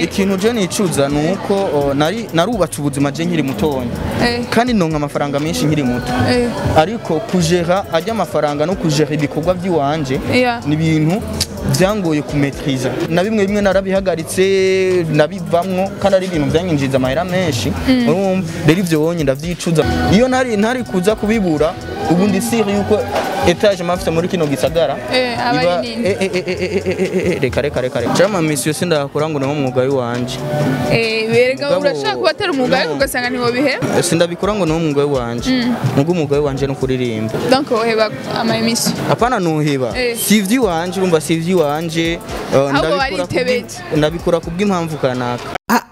ikintu je nicuza ni uko oh, nari narubatse ubuzima je nkiri mutonya Eh. kandi ndonka amafaranga menshi nkiri muto Eh. ariko kujera ajya amafaranga no kujera ibikorwa by'iwanje Yeah. ni ibintu byangoye kumetriza na bimwe bimwe narabihagaritse nabivamwo kandi ari ibintu byanyinjiza amahera menshi urumva rero ivyo wonye ndavyicuza iyo ntari ntari kuza kubibura ubu ndi siri yuko etage mafite muri kino gisagara Eh, aba iba- ari nini? eh, eh, eh, eh, eh, eh, eh, eh, reka reka reka reka cama misi yose ndakora ngo niwo mwuga w'iwanje Eh, berega Mugabo- urashaka kuba atari umwuga ariko No. ugasanga ntiwobiheba sindabikora ngo niwo mwuga w'iwanje nubwo umwuga w'iwanje ni ukuririmba donc woheba ama emission hapana nuhiba Eh. si ivy'iwanje urumva si ivy'iwanje uh, Ahubwo ndabikora baritebeje. kubwi- ndabikora kubw'impamvu kanaka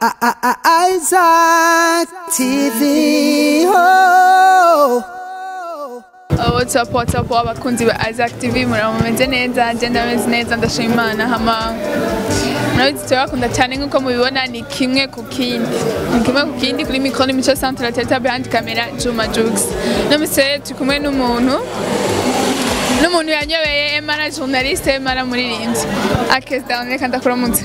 Isaac TV. Oh. Uh, what's up what's up abakunzi ba Isaac TV muraba mumeze neza je ndameze neza ndashima Imana hama murabizi turabakunda cyane nk'uko mubibona ni kimwe ku kindi ni kimwe ku kindi kuri mikoro ni mico centre teta behind camera Juma Jux nomise turi kumwe n'umuntu n'umuntu yanyobeye Emara journaliste Emara muririmbyi akes down reka ndakuramutse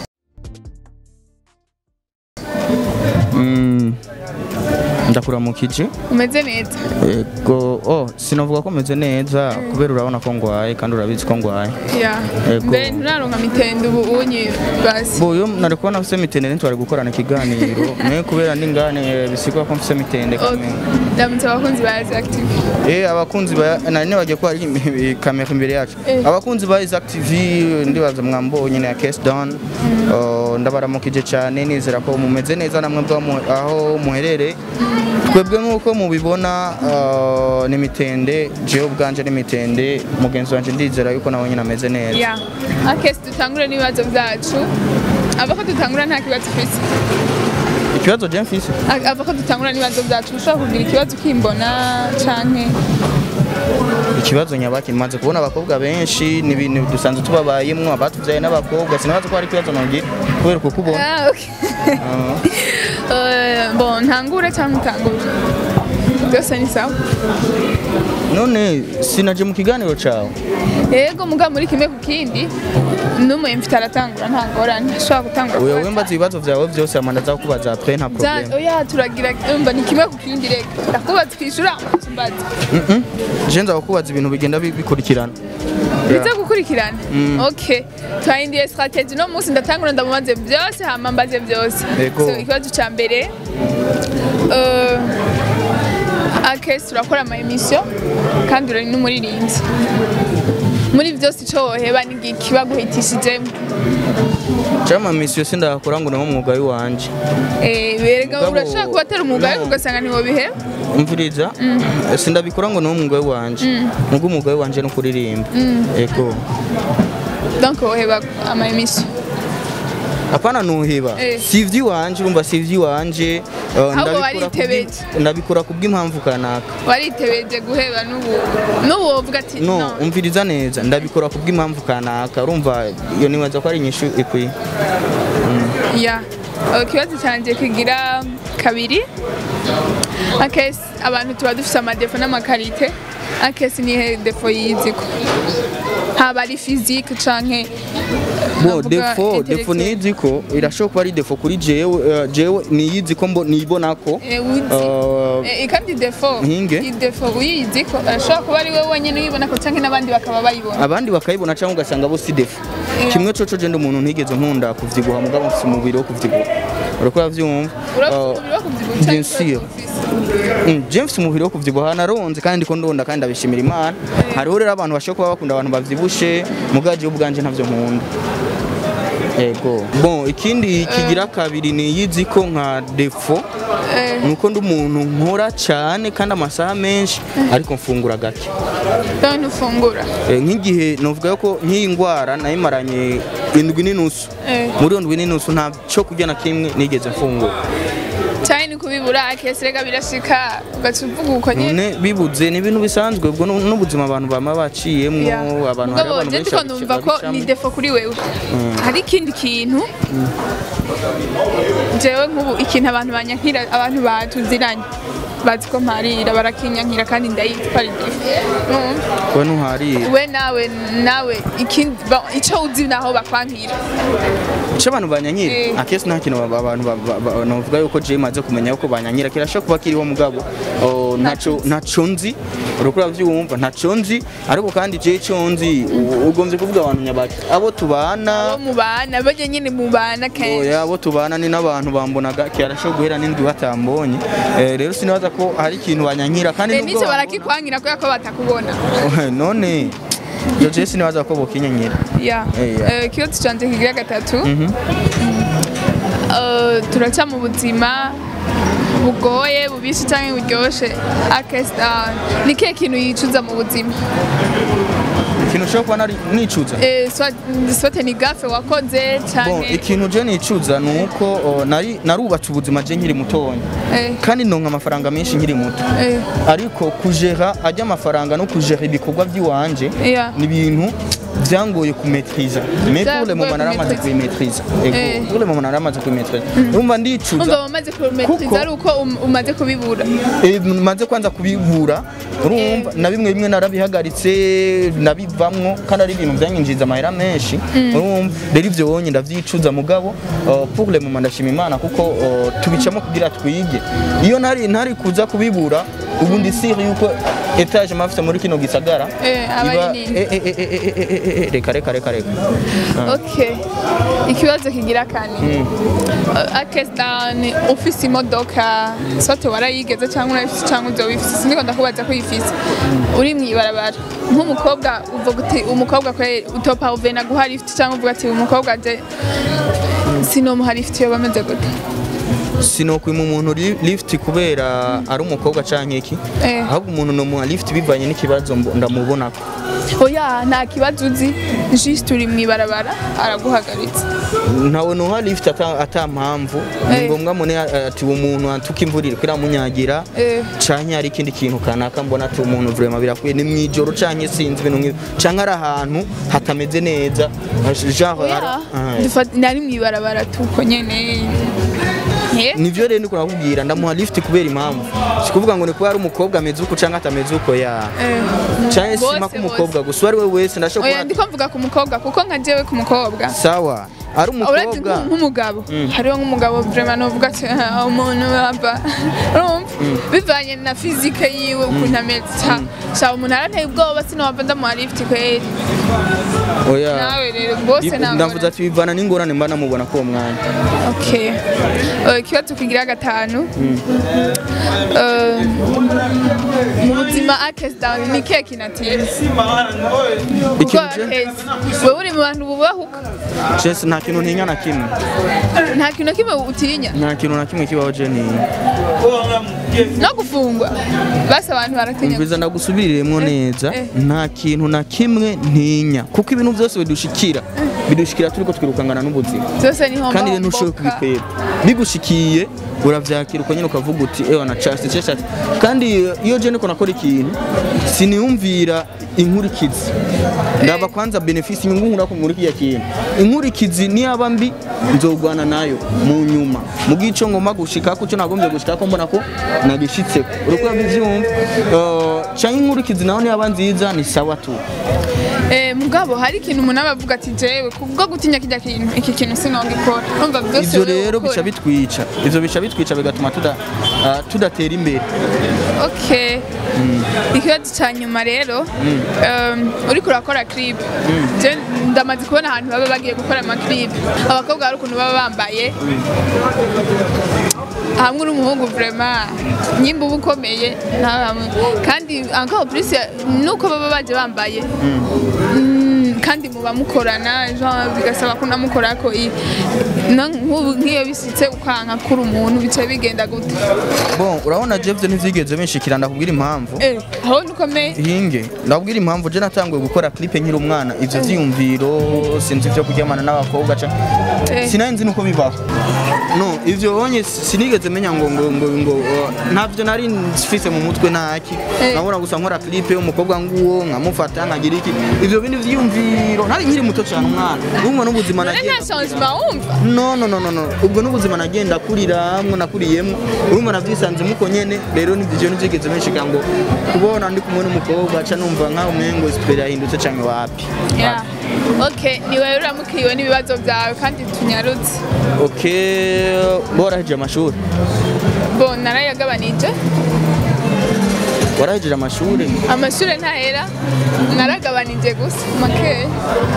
Mm, ndakuramukije umeze neza ego oh sinavuga ko meze neza kubera urabona ko ngwaye kandi urabizi ko ngwaye ya Yego. mbere nturaronka mitende ubu unyi basi bo yo nari kubona mfise mitende ntitwari gukorana ikiganiro mwe kubera n'ingane bisigwa ko mfise mitende Okay. kamwe ndamutse abakunzi ba Isaac TV Eh abakunzi ba nari nibagiye ko hari kamera imbere yacu Eh. abakunzi ba Isaac TV ndibaza mwambonye na Case Down Oh, ndabaramukije cyane nizera ko mumeze neza namwe bwa mu- aho muherere twebwe nk'uko mubibona uh, ni mitende jewe ubwanje ni mitende mugenzi wanje ndizera yuko nawe nyine ameze neza ya akesi dutangure n'ibibazo byacu ava ko dutangura nta kibazo ufite ikibazo je mfise A- ava ko dutangura n'ibibazo byacu ushobora kugira ikibazo ukimbona canke ikibazo nyabaki maze kubona abakobwa benshi ni ibintu dusanzwe tubabayemwo abatuvyaye n'abakobwa sinabaza ko hari ikibazo nogira kubera kukubona Ah, okay. Eh, bon ntangure cyangwa utangure byose ni sawa none sinaje mu kiganiro cawe yego mugabo muri kimwe ku kindi n'umu mfite aratangura nta ngorane ashobora gutangura wewe kubaza. wembaza ibibazo vyawe vyose amanda aza kubaza après nta Bya- problem oya turagira umva ni kimwe ku kindi reka ndakubaza twishura mbaza Mhm. je nza kukubaza ibintu bigenda bi- bikurikirana bize gukurikirana okay twahindiye strategy no munsi ndatangura ndamubaze byose hama mbaze byose Yego. so ikibazo cya mbere uh, akesi turakora ama emission kandi uri n'umuririmbyi muri byose icyo woheba ni iki baguhitishijemo cama misi yose ndakora ngo niwo mwuga w'iwanje Eh, berega Mugabo- urashaka kuba atari umwuga ariko No. ugasanga ntiwobiheba umviriza sindabikora ngo niwo mwuga w'iwanje nubwo umwuga w'iwanje ni ukuririmba ego donc woheba ama emission apana nuhiba Eh. si ivy'iwanje urumva si ivy'iwanje uh, ndabikora waritebeje. kubwi- ndabikora kubw'impamvu kanaka waritebeje guheba n'ubu n'ubu wovuga ati no no umviriza neza ndabikora kubw'impamvu kanaka urumva iyo nibaza ko ari inyishu ikwiye ya ikibazo cyanjye kigira kabiri akesi abantu tuba dufite amadefo n'amakarite akesi nihe defo yiziko haba ari fizike canke bo navuga defo defo intellectuel. niyizi ko irashobora kuba ari defo kuri jewe eh, jewe niyizi ko mbo nibona ko Eh, uzi eh, Eh, kandi defo Nkinge? idefo uyizi ko ashobora kuba ari wowe wenyine uyibona ko canke n'abandi bakaba bayibona abandi bakayibona cyangwa ugasanga bo si defo Yeah. kimwe coco je ndi umuntu ntigeze nkunda kuvyibuha mugabo mfise umubiri wo kuvyibuha uriko uravyumva urafite Eh, umubiri wo kubyibuha bien canke sûr. ufise? Mm, je mfise umubiri wo kuvyibuha naronze kandi ndiko ndonda kandi ndabishimira imana hariho rero abantu bashobora kuba bakunda abantu bavyibushe mugaje ubwanje ntavyo nkunda ego bon ikindi kigira kabiri niyizi ko nka defo Eh, nuko ndi umuntu nkora cyane kandi amasaha menshi ariko mfungura gake donc ntufungura Eh, nk'igihe novuga ko nk'iyi ndwara nayimaranye indwi n'inusu Eh. muri iyo ndwi n'inusu nta cyo kurya na kimwe nigeze mfungura cyane ni kubibura akesi rega birashika ugaca uvuga uko nyine none bibuze ni ibintu bisanzwe ubwo nu- n'ubuzima abantu bama baciyemwo Yeah. abantu hari Mugabo abantu je benshi ndiko numva ko babicamo. ni defo kuri wewe hari ikindi kintu jewe nk'ubu ikintu abantu banyankira abantu batuziranye bazi ko mparira barakinyankira kandi ndayizi ko ari defo Urumva? we ntuharira we nawe nawe ikindi ba- ico uzi naho bakwankira cyo abantu banyanyira Eh. akesi nta kintu aba- abantu ba- ba- ba- novuga yuko je maze kumenya yuko banyanyira kirashobora kuba kiriho mugabo oh, ntaco ntaco nzi uriko uravyumva ntaco nzi ariko kandi je ico nzi u- ugombye kuvuga abantu nyabaki abo tubana abo mubana bajya nyine mubana kenshi oya abo tubana ni n'abantu bambonaga kirashobora guhera n'indwi batambonye Eh, rero sinibaza ko hari ikintu banyanyira kandi Eh, nubwo n'icyo bambona- barakikwangira kubera ko batakubona none ivyo je sinibaza ko bokinyanyira ya Eh, ya. Eh, ikibazo canje kigira gatatu Mhm. Eh, turaca mu buzima bugoye bubisi cyangwa buryoshe akesita ni kihe kintu yicuza mu buzima ikintu ushobora kuba nari nicuza Eh, swa- sote ni gafe wakoze Bon, cyane ikintu je nicuza ni uko oh, nari narubatse ubuzima je nkiri mutonya Eh, kandi ndonka amafaranga menshi nkiri muto eh, ariko kujera ajya amafaranga no kujera ibikorwa by'iwanje Yeah. ni ibintu byangoye kumetriza mais pour le Byagoye moment naramaze kumetriza. kubimetriza Eh. ego pour le moment naramaze kubimetriza urumva ndicuza umva wamaze kumetriza Kuko- ari uko um- umaze kubibura Eh, maze kwanza kubibura urumva na bimwe bimwe narabihagaritse nabivamwo kandi ari ibintu byanyinjiza amahera menshi urumva rero ivyo wonye ndavyicuza mugabo uh, pour le moment ndashima imana kuko uh, tubicamo kugira twige iyo ntari ntari kuza kubibura ubu ndi sire yuko etage mafite muri kino gisagara Eh, aba iba- ari nini? eh, eh, eh, eh, eh, eh, eh, reka reka reka reka okay ikibazo kigira kane Eh, akesita ni ufise imodoka sote warayigeze cyangwa urayifise cyangwa uzobifise sindiko ndakubaza ko uyifise uri mw'ibarabara nk'umukobwa uvuga uti umukobwa kwe utopa uvena guha lift cyangwa uvuga ati umukobwa je sinomuha lift yo bameze gute sinokwima umuntu li- lift kubera ari umukobwa canke iki Eh. ahubwo umuntu nomuha lift bivanye n'ikibazo mbo- ndamubonako oya nta kibazo uzi just uri mw'ibarabara araguhagaritse ntawe nuha lift ata, ata mpamvu ni Eh. ngombwa mune ati uwo muntu atuka imvura iriko iramunyagira Eh. canke hari ikindi kintu kanaka mbona ati umuntu vraiment birakwiye ni mwijoro canke sinzi ibintu nk'ivyo canke ari ahantu hatameze neza genre oya ari- Ah, Dufata- nari mw'ibarabara tuko nyene Eh? nivyo rero ndiko nakubwira ndamuha lift kubera impamvu sikuvuga ngo ni kuba ari umukobwa ameze uko canke atameze uko ya Eh. canke Bose, sima k'umukobwa gusa uwo ari we wese ndashobora oya kuba ndiko mvuga ku mukobwa kuko nka jewe ku mukobwa sawa ari uretse umukobwa nk- nk'umugabo hariho nk'umugabo vraiment novuga ati "Ah, umuntu waba urumva bivanye na fizike yiwe ukuntu ameze Ca- ca umuntu aranteye ubwoba sinowava ndamuha lift kweri oya nawe rero bose Bi- ntabwo ndavuze ati bivana n'ingorane mba namubona k'uwo mwanya okay Eh, ikibazo kigira gatanu Eh, mu buzima akesida ni kihe kinatinya kuko Ikintu je- akesi wewe uri mu bantu bubahuka Chess nta kintu ntinya na kimwe nta kintu na kimwe utinya nta kintu na kimwe kibaho je ntinya no gufungwa basi abantu baratinya umviza ndagusubiriremwo neza eh. nta kintu na kimwe ntinya kuko ibintu byose bidushikira bidushikira turiko twirukangana n'ubuzima byose ni homba kandi rero ntushoboye kubikweba bigushikiye uravyakira uko nyene ukavuga uti ewa na chance chance kandi iyo je niko nakora ikintu siniyumvira inkurikizi ndaba kwanza benefisi inyungu nkura ko muri kiya kintu inkurikizi niyaba mbi nzogwana nayo mu nyuma mu gico ngoma gushika ko cyo nagombye gushika ko mbona ko nagishitseko uriko bivyumva uh, canke inkurikizi naho niyaba nziza ni sawa tu Eh, mugabo hari ikintu umuntu aba avuga ati jewe kubwo gutinya kijya kintu iki kintu sinongikora umva byose ivyo wewe rero ukora. bica bitwica ivyo bica bitwica bigatuma tuda uh, tudatera imbere okay ikibazo cya nyuma rero um, uriko urakora clip je ndamaze kubona ahantu baba bagiye gukora amaclip abakobwa hari ukuntu baba bambaye hamwe uri umuhungu vraiment nyimba uba ukomeye nta hamwe kandi encore plus nuko baba baje bambaye Mm, kandi muba mukorana genre bigasaba ko namukorako i- no- nk'ubu nk'iyo bisitse ukanka kuri umuntu bica bigenda gute bon urabona je vyo ntivyigeze binshikira ndakubwira impamvu Eh, aho nukomeye hinge ndabwira impamvu je natanguye gukora clip nkiri umwana ivyo vyiyumviro sinzi vyo kuryamana n'abakobwa ca Eh. sinari nzi nuko bibaho no ivyo bonye sinigeze menya ngo ngo ngo ngo uh, ntavyo nari mfise mu mutwe ntaki Eh. nabona gusa nkora clip y'umukobwa nguwo nkamufata nkagira iki ivyo bindi vyiyumviro ivyiyumviro nari nkiri muto cyane umwana urumva n'ubuzima none nta nagenda changement wumva no no no no no ubwo n'ubuzima nagenda kuriramwo nakuriyemwo urumva navyisanzemo uko nyene rero nivyo nivyigeze benshika ngo kubona ndi kumwe n'umukobwa aca numva nkaho umengo siperi yahindutse canke wapi Yeah. Okay, ni wewe uramukiriwe n'ibibazo byawe kandi tunyarutse. okay boraheje amashuri Bo narayagabanije. warahejeje amashuri Amashure ntahera. Naragabanije gusa make.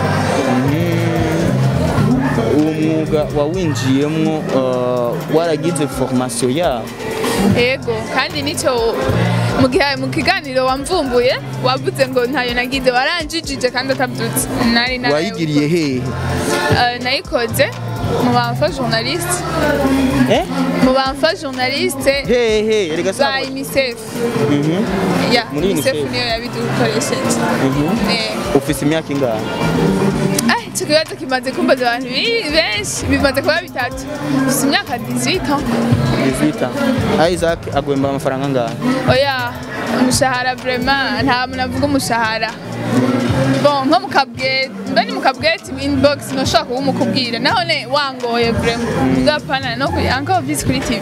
uwo mwuga wawinjiyemwo uh, waragize formation yawo Yego, kandi nico mu gihe mu kiganiro wamvumbuye wavuze ngo ntayo nagize waranjijije kandi atabyutse. Nari naraye- wayigiriye hehe Eh, nayikoze mu bamfa journaliste. eh Mu bamfa journaliste hehe erega ba saba UNICEF. Mhm, Ya, Muri UNICEF UNICEF. niyo yabidukoresheje. mhm. Eh. ufise imyaka ingahe Ah, icyo kibazo kimaze kumbaza abantu bi- benshi bimaze kuba bitatu gusa imyaka 18 ans 18 Isaac agwemba amafaranga angahe oya umushahara vraiment nta muntu avuga umushahara bon nko mu kabwete mbe ni mu kabwete inbox noshobora kuba umukubwira naho ne wangoye vraiment mugapana no kuri encore visi kuri tv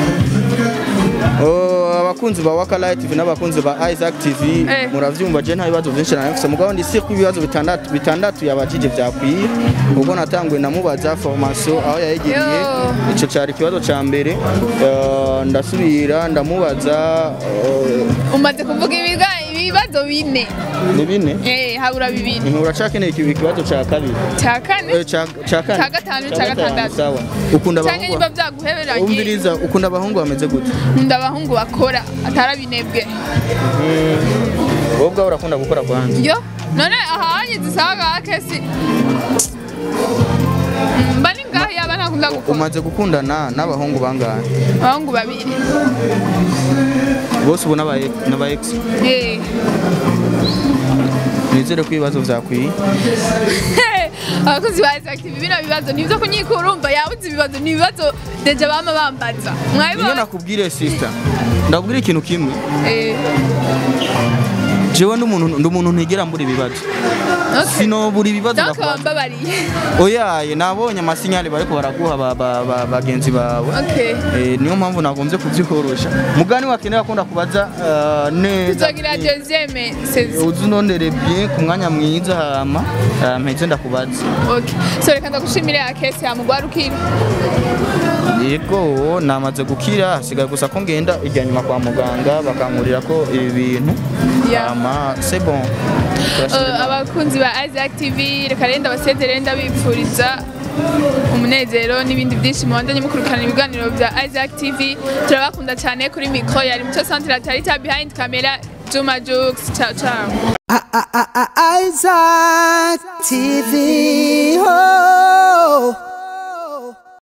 Oh, abakunzi ba Waka Light TV n'abakunzi ba Isaac TV Eh. muravyumva je nta bibazo byinshi nafise mugabo ndi si ibibazo bitandatu bitandatu yabajije vyakwiye ubwo natanguye namubaza formation aho yayigiriye Yo. ico cari ikibazo ca mbere Eh, ndasubira ndamubaza eh, umaze kuvuga ibiga ibibazo bine ni bine eh habura bibiri Inkura cakeneye ikibi ikibazo ca kabiri cya kane Eh, ca ca kane Ca gatanu, ca gatandatu. sawa ukunda cyangwa abahungu niba byaguheberanye umviriza ukunda abahungu bameze gute nkunda abahungu bakora atarabinebwe wowe ubwawe urakunda gukora kwanza yo none ahanye zisaga kesi mba ni ngaho yaba ntakunda gukora umaze gukundana n'abahungu bangahe abahungu babiri bose ubu n'aba n'aba ex Eh. nizere ko ibibazo vyakwiye abakozi ba active bino bibazo nibyo kunyikura urumva yabuze ibibazo ni ibibazo deja bama bambaza niyo mwabibona nakubwire sister ndakubwira ikintu kimwe Eh, jewe ndi umuntu ndi umuntu ntigera mbura ibibazo okay. sinobura ibibazo donc ndakubaza wambabariye oyaye nabonye amasinyali bariko baraguha ba- ba- ba- bagenzi bawe okay Eh, niyo mpamvu nagombye kubyikorosha mugani wakenera ko ndakubaza eh, neza tuzogira deuxième saison uzi unondere bien ku mwanya mwiza hama eh, mpeze ndakubaza okay so reka ndagushimire akesi yamugwarukira yego namaze gukira hasigaye gusa ko ngenda ijya nyuma kwa muganga bakankurira ko ibi bintu Yeah. hama c'est bon Turashimira Uh, Imana. abakunzi ba Isaac TV reka renda basezere ndabipfuriza umunezero n'ibindi byinshi mubandanye mukurikirana ibiganiro bya Isaac TV turabakunda cyane kuri mikro yari muco centre Tarita behind camera Juma Jux ciao ciao I- I- I- I- Isaac TV. Oh.